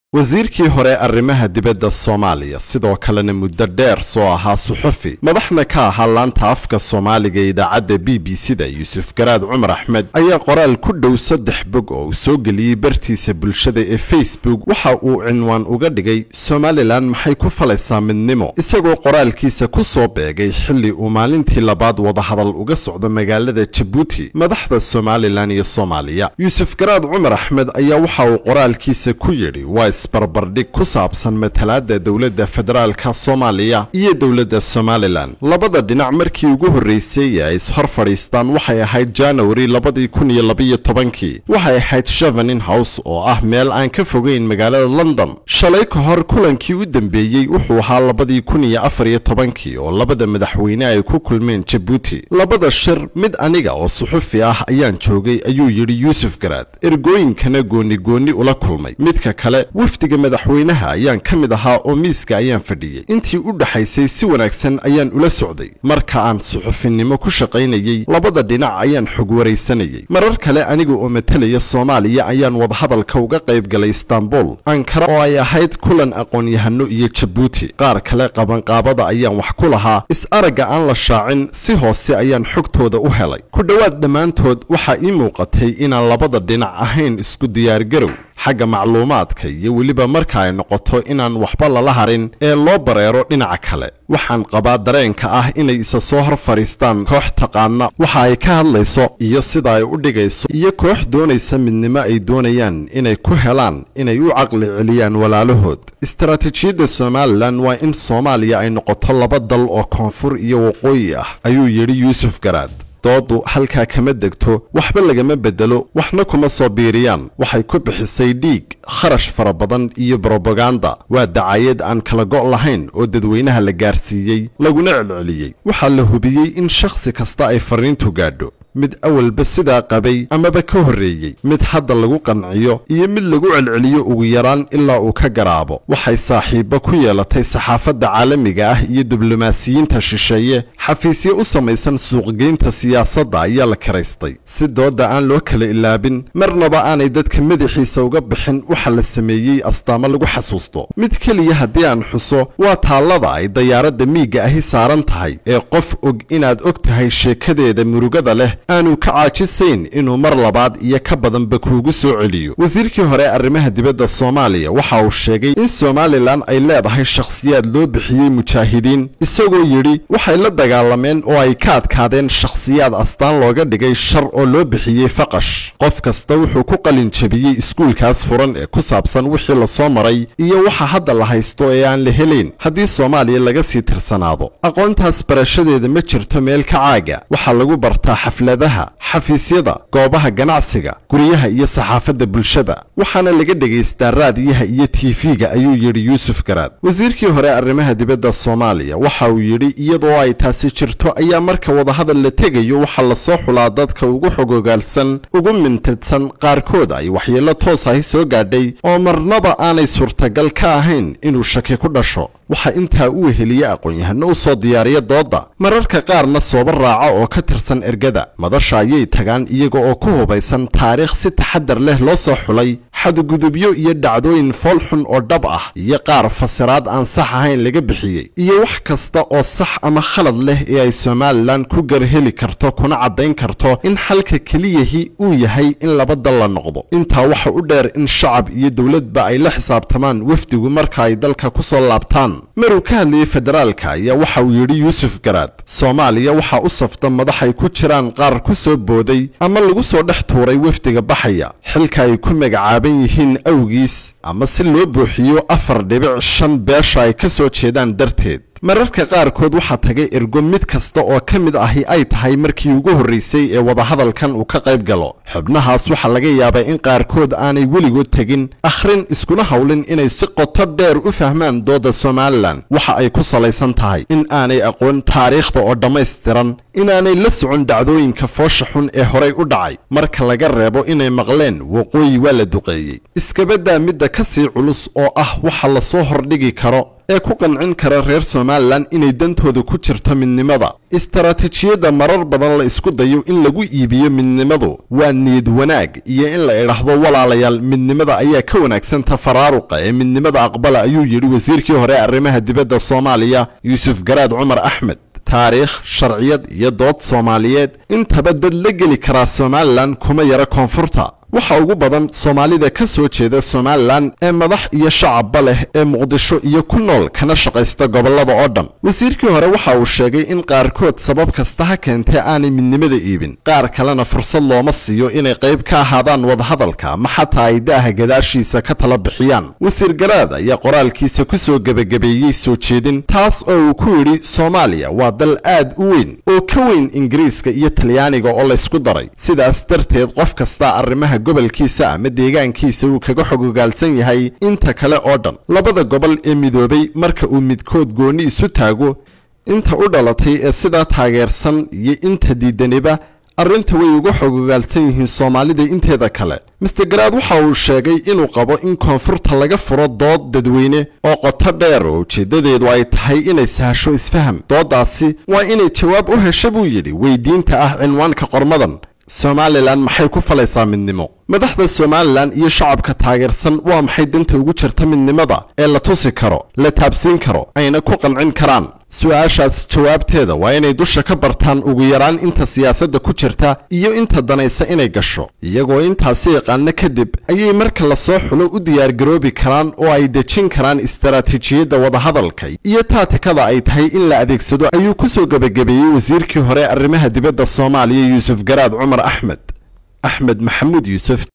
wasiirkii hore arrimaha dibadda soomaaliya sidoo kalena muddo dheer soo ahaa suxufi madaxna ka ahaa laanta afka soomaaliga idaacadda b b c da yuusuf garaad cumar axmed ayaa qoraal ku dhow saddex bog oo uu soo geliyey bartiisa bulshada ee facebook waxa uu cinwaan uga dhigay somalilan maxay ku falaysaa midnimo isagoo qoraalkiisa ku soo beegay xilli uu maalintii labaad wadahadal uga socdo magaalada jabuuti madaxda somalilan iyo soomaaliya yuusuf garaad cumar axmed ayaa waxa uu qoraalkiisa ku yidhi isbarbardhig ku saabsan matalaadda dowladda federaalka soomaaliya iyo dowladda somalilan labada dhinac markii ugu horreysay ee ay ishor fadhiistaan waxay ahayd janawari labadii kun iyo labaiyo tobankii waxay ahayd chevenin house oo ah meel aan ka fogeyn magaalada london shalay ka hor kulankii u dambeeyey wuxuu ahaa labadii kun iyo afar iyo tobankii oo labada madaxweyne ay ku kulmeen jabuuti labada shir mid aniga oo suxufi ah ayaan joogay ayuu yidhi yuusuf garaad ergooyinkana gooni gooni ula kulmay midka kale wafdiga madaxweynaha ayaan ka mid ahaa oo miiska ayaan fadhiyey intii u dhaxaysay si wanaagsan ayaan ula socday marka aan suxufinimo ku shaqaynayey labada dhinac ayaan xog waraysanayey marar kale aniga oo matalaya soomaaliya ayaan wadahadalka uga qayb galay istanbul ankara oo ay ahayd kulan aqoon-yahano iyo jabuuti qaar kale qabanqaabada ayaan wax ku lahaa is-aragga aan la shaacin si hoose ayaan xogtooda u helay ku dhowaad dhammaantood waxaa ii muuqatay inaan labada dhinac ahayn isku diyaargarow xagga macluumaadka iyo weliba marka ay noqoto inaan waxba lala harin ee loo bareero dhinaca kale waxaan qabaa dareenka ah inay isa soo hor fadhiistaan koox taqaana waxa ay ka hadlayso iyo sida ay u dhigayso iyo koox doonaysa midnimo ay doonayaan inay ku helaan inay u caqli celiyaan walaalahood istaraatiijiyadda somalilan waa in soomaaliya ay noqoto laba dal oo koonfur iyo waqooyi ah ayuu yidhi yuusuf garaad doodu halkaa kama degto waxba lagama bedelo waxna kuma soo biiriyaan waxay ku bixisay dhiig kharash fara badan iyo brobaganda waa dacayad aan kala go' lahayn oo dadweynaha la gaarsiiyey laguna celceliyey waxaa la hubiyey in shakhsi kasta ay fariintu gaadho mid awalba sidaa qabay amaba ka horreeyey mid hadda lagu qanciyo iyo mid lagu celceliyo ugu yaraan ilaa uu ka garaabo waxay saaxiibbo ku yeelatay saxaafadda caalamiga ah iyo diblomaasiyiinta shisheeye xafiisyo u samaysan suuqgeynta siyaasadda ayaa la karaystay si doodda aan loo kala ilaabin marnaba aanay dadka madaxiisa uga bixin waxa la sameeyey astaamo lagu xasuusto mid keliya haddii aan xuso waa taallada ay dayaaradda miigga ahi saaran tahay ee qof og inaad og tahay sheekadeeda murugada leh aanu ka caajisayn inuu mar labaad iyo ka badanba kuugu soo celiyo wasiirkii hore arrimaha dibadda soomaaliya waxa uu sheegay in somalilan ay leedahay shakhsiyaad loo bixiyey mujaahidiin isagoo yidhi waxay la dagaalameen oo ay ka adkaadeen shakhsiyaad astaan looga dhigay shar oo loo bixiyey faqash qof kasta wuxuu ku qalin jebiyey iskuulkaas furan ee ku saabsan wixii lasoo maray iyo waxa hadda la haysto ee aan la helayn haddii soomaaliya laga sii tirsanaado aqoontaas barashadeeda ma jirto meel ka caaga waxaa lagu bartaa xafladaha xafiisyada goobaha ganacsiga guryaha iyo saxaafadda bulshada waxaana laga dhegaystaa raadiyaha iyo tiifiga ayuu yidhi yuusuf garaad wasiirkii hore arrimaha dibadda soomaaliya waxa uu yidhi iyadoo ay taasi jirto ayaa marka wadahadal la tegayo waxaa lasoo xulaa dadka ugu xogogaalsan ugu mintidsan qaarkood ay waxyeello toos ahi soo gaadhay oo marnaba aanay suurtagal ka ahayn inuu shaki ku dhasho waxaa intaa u weheliya aqoon-yahano u soo diyaariya doodda mararka qaarna sooba raaca oo ka tirsan ergada madasha ayay tagaan iyaga oo ku hubaysan taariikh si taxadar leh loo soo xulay xadgudubyo iyo dhacdooyin foolxun oo dhab ah iyo qaar fasiraad aan sax ahayn laga bixiyey iyo wax kasta oo sax ama khalad leh ee ay somalilan ku garheli karto kuna caddayn karto in xalka keliyahi uu yahay in laba dal la noqdo intaa waxa u dheer in shacab iyo dowladba ay la xisaabtamaan wafdigu marka ay dalka ku soo laabtaan maruu ka hadlayey federaalka ayaa waxa uu yidhi yuusuf garaad soomaaliya waxaa u safta madaxay ku jiraan qaar ku soo booday ama lagu soo dhex tuuray wafdiga baxaya xilka ay ku magacaaban yihiin awgiis ama si loo buuxiyo afar dhibic shan beesha ay ka soo jeedaan darteed mararka qaarkood waxaa tagay ergo mid kasta oo ka mid ahi ay tahay markii ugu horraysay ee wadahadalkan uu ka qayb galo xubnahaas waxaa laga yaabaa in qaarkood aanay weligood tegin akhrin iskuna howlin inay si qoto dheer u fahmaan doodda somalilan waxa ay ku salaysan tahay in aanay aqoon taariikhda oo dhammaystiran inaanay la socon dhacdooyinka foosha xun ee horay u dhacay marka laga reebo inay maqleen waqooyi waa la duqeeyey iskabaddaa midda ka sii culus oo ah waxa lasoo hordhigi karo ee ku qancin kara reer somalilan inay dantooda ku jirto midnimada istaraatiijiyadda marar badan la isku dayo in lagu iibiyo midnimadu waa niyad wanaag iyo in la idhaahdo walaalayaal midnimada ayaa ka wanaagsan ta faraaruqa ee midnimada aqbala ayuu yidhi wasiirkii hore ee arrimaha dibadda soomaaliya yuusuf garaad cumar axmed taariikh sharciyad iyo dood soomaaliyeed intaba dad la geli karaa somalilan kuma yara koonfurta waxa ugu badan soomaalida ka soo jeeda somalilan ee madax iyo shacabba leh ee muqdisho iyo ku nool kana shaqaysta gobollada oo dhan wasiirkii hore waxa uu sheegay in qaarkood sabab kasta ha keentee aanay midnimada iibin qaar kalena fursad looma siiyo inay qayb ka ahaadaan wadahadalka ma xataa ay daaha gadaashiisa ka tala bixiyaan wasiir garaad ayaa qoraalkiisa ku soo gebagabeeyey soo jeedin taas oo uu ku yidhi soomaaliya waa dal aad u weyn oo ka weyn ingiriiska iyo talyaaniga oo laysku daray sidaas darteed qof kasta arrimaha gobolkiisa ama deegaankiisa uu kaga xogogaalsan yahay inta kale oo dhan labada gobol ee midoobay marka uu midkood goonni isu taago inta u dhalatay ee sidaa taageersan iyo inta diidaniba arrinta way uga xogogaalsan yihiin soomaalida inteeda kale master garaad waxa uu sheegay inuu qabo in koonfurta laga furo dood dadweyne oo qoto dheer oo ujeeddadeedu ay tahay inay sahasho isfaham dooddaasi waa inay jawaab u hesha buu yidhi weydiinta ah cinwaanka qormadan somalilan maxay ku falaysaa midnimo madaxda somalilan iyo shacabka taageersan waa maxay danta ugu jirta midnimada ee la tusi karo la taabsiin karo ayna ku qancin karaan su-aashaas jawaabteeda waa inay dusha ka bartaan ugu yaraan inta siyaasadda ku jirta iyo inta danaysa inay gasho iyagoo intaasi yaqaano kadib ayay marka lasoo xulo u diyaargaroobi karaan oo ay dejin karaan istaraatiijiyadda wadahadalka iyo taatikada ay tahay in la adeegsado ayuu ku soo gebagabeeyey wasiirkii hore arrimaha dibadda soomaaliya yuusuf garaad cumar axmed axmed maxamuud yuusuf